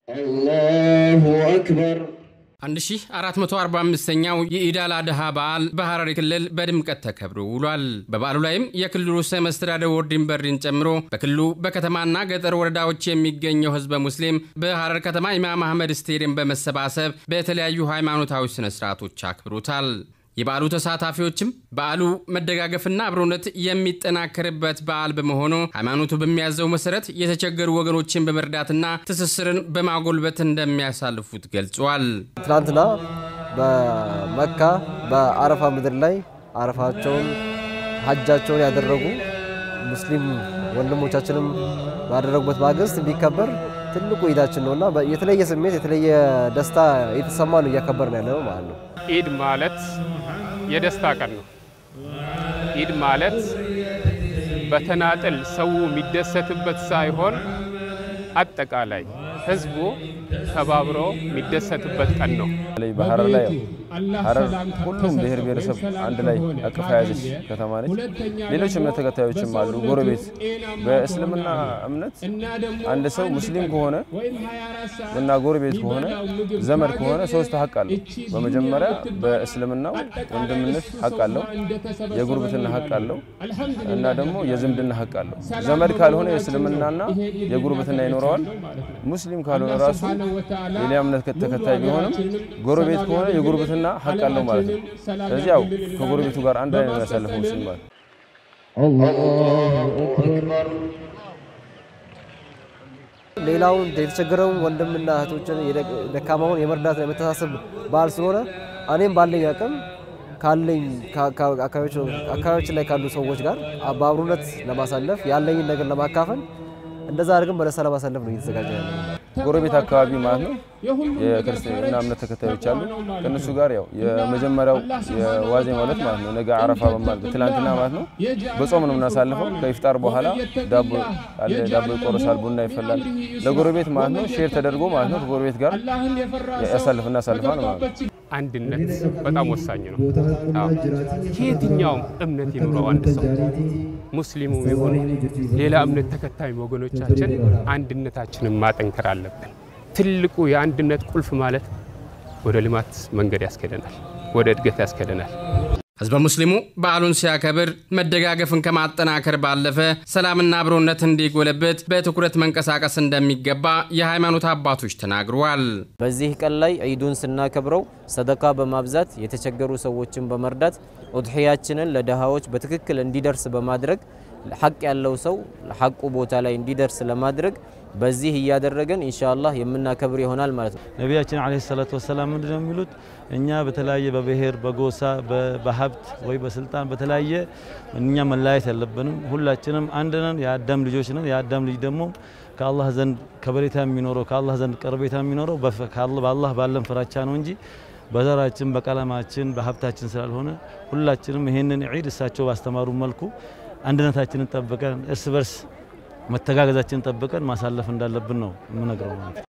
አላሁ አክበር 1445ኛው የኢድ አል አድሃ በዓል በሐረሪ ክልል በድምቀት ተከብሮ ውሏል። በበዓሉ ላይም የክልሉ ርዕሰ መስተዳድር ወርዲን በድሪን ጨምሮ በክልሉ በከተማና ገጠር ወረዳዎች የሚገኘው ህዝበ ሙስሊም በሐረር ከተማ ኢማም አህመድ ስቴዲየም በመሰባሰብ በተለያዩ ሃይማኖታዊ ስነ ስርዓቶች አክብሮታል። የበዓሉ ተሳታፊዎችም በዓሉ መደጋገፍና አብሮነት የሚጠናከርበት በዓል በመሆኑ ሃይማኖቱ በሚያዘው መሰረት የተቸገሩ ወገኖችን በመርዳትና ትስስርን በማጎልበት እንደሚያሳልፉት ገልጿል። ትናንትና በመካ በአረፋ ምድር ላይ አረፋቸውን ሀጃቸውን ያደረጉ ሙስሊም ወንድሞቻችንም ባደረጉበት ማግስት እንዲከበር ትልቁ ኢዳችን ነውና የተለየ ስሜት የተለየ ደስታ የተሰማ ነው እያከበር ነው ያለነው ማለት ነው። ኢድ ማለት የደስታ ቀን ነው። ኢድ ማለት በተናጠል ሰው የሚደሰትበት ሳይሆን አጠቃላይ ህዝቡ ተባብሮ የሚደሰትበት ቀን ነው። በሐረር ላይ ሐረር ሁሉም ብሔር ብሔረሰብ አንድ ላይ አቅፋ ያዘች ከተማ ነች። ሌሎች እምነት ተከታዮችም አሉ። ጎረቤት በእስልምና እምነት አንድ ሰው ሙስሊም ከሆነ እና ጎረቤት ከሆነ ዘመድ ከሆነ ሶስት ሀቅ አለው። በመጀመሪያ በእስልምናው ወንድምነት ሀቅ አለው፣ የጉርብትና ሀቅ አለው እና ደግሞ የዝምድና ሀቅ አለው። ዘመድ ካልሆነ የእስልምናና የጉርብትና ይኖረዋል። ሙስሊም ካልሆነ ራሱ ሌላ እምነት ተከታይ ቢሆንም ጎረቤት ከሆነ የጉርብትና ሀቅ አለው ማለት ነው። ስለዚህ ያው ከጎረቤቱ ጋር አንድ ላይ ነው የሚያሳልፈው ሙስሊም ማለት አላሁ አክበር ሌላውን የተቸገረውን ወንድምና እህቶችን ደካማውን የመርዳት የመተሳሰብ በዓል ስለሆነ እኔም ባለኝ አቅም ካለኝ አካባቢዎችን ላይ ካሉ ሰዎች ጋር በአብሮነት ለማሳለፍ ያለኝን ነገር ለማካፈል እንደዛ አድርገን በደስታ ለማሳለፍ ነው እየተዘጋጀ ያለ። ጎረቤት አካባቢ ማለት ነው የክርስትና እምነት ተከታዮች አሉ። ከእነሱ ጋር ያው የመጀመሪያው የዋዜማ ዕለት ማለት ነው ነገ አረፋ በማለት ትላንትና ማለት ነው በጾም ነው የምናሳልፈው። ከኢፍጣር በኋላ ዳቦ አለ፣ ዳቦ ይቆረሳል፣ ቡና ይፈላል። ለጎረቤት ማለት ነው ሼር ተደርጎ ማለት ነው ከጎረቤት ጋር ያሳልፍ እናሳልፋል ማለት ነው። አንድነት በጣም ወሳኝ ነው። ከየትኛውም እምነት ይኑረው አንድ ሰው ሙስሊሙ ይሁን ሌላ እምነት ተከታይ ወገኖቻችን አንድነታችንን ማጠንከር አለብን። ትልቁ የአንድነት ቁልፍ ማለት ወደ ልማት መንገድ ያስኬደናል፣ ወደ እድገት ያስኬደናል። ህዝበ ሙስሊሙ በዓሉን ሲያከብር መደጋገፍን ከማጠናከር ባለፈ ሰላምና አብሮነት እንዲጎለብት በትኩረት መንቀሳቀስ እንደሚገባ የሃይማኖት አባቶች ተናግረዋል። በዚህ ቀን ላይ ዒዱን ስናከብረው ሰደቃ በማብዛት የተቸገሩ ሰዎችን በመርዳት ኡድሕያችንን ለድሃዎች በትክክል እንዲደርስ በማድረግ ሐቅ ያለው ሰው ሐቁ ቦታ ላይ እንዲደርስ ለማድረግ በዚህ እያደረገን ኢንሻአላህ የምናከብር ይሆናል ማለት ነው። ነቢያችን ዓለይሂ ሰላቱ ወሰላም ምንድን ነው የሚሉት? እኛ በተለያየ በብሔር በጎሳ በሀብት ወይ በስልጣን በተለያየ እኛ መለያየት የለብንም። ሁላችንም አንድ ነን፣ የአዳም ልጆች ነን። የአዳም ልጅ ደግሞ ከአላህ ዘንድ ከበሬታ የሚኖረው ከአላህ ዘንድ ቀርቤታ የሚኖረው በአላህ ባለን ፍራቻ ነው እንጂ በዘራችን በቀለማችን በሀብታችን ስላልሆነ ሁላችንም ይህንን ዒድ እሳቸው ባስተማሩ መልኩ አንድነታችንን ጠብቀን እርስ በርስ መተጋገዛችንን ጠብቀን ማሳለፍ እንዳለብን ነው የምነግረው ማለት ነው።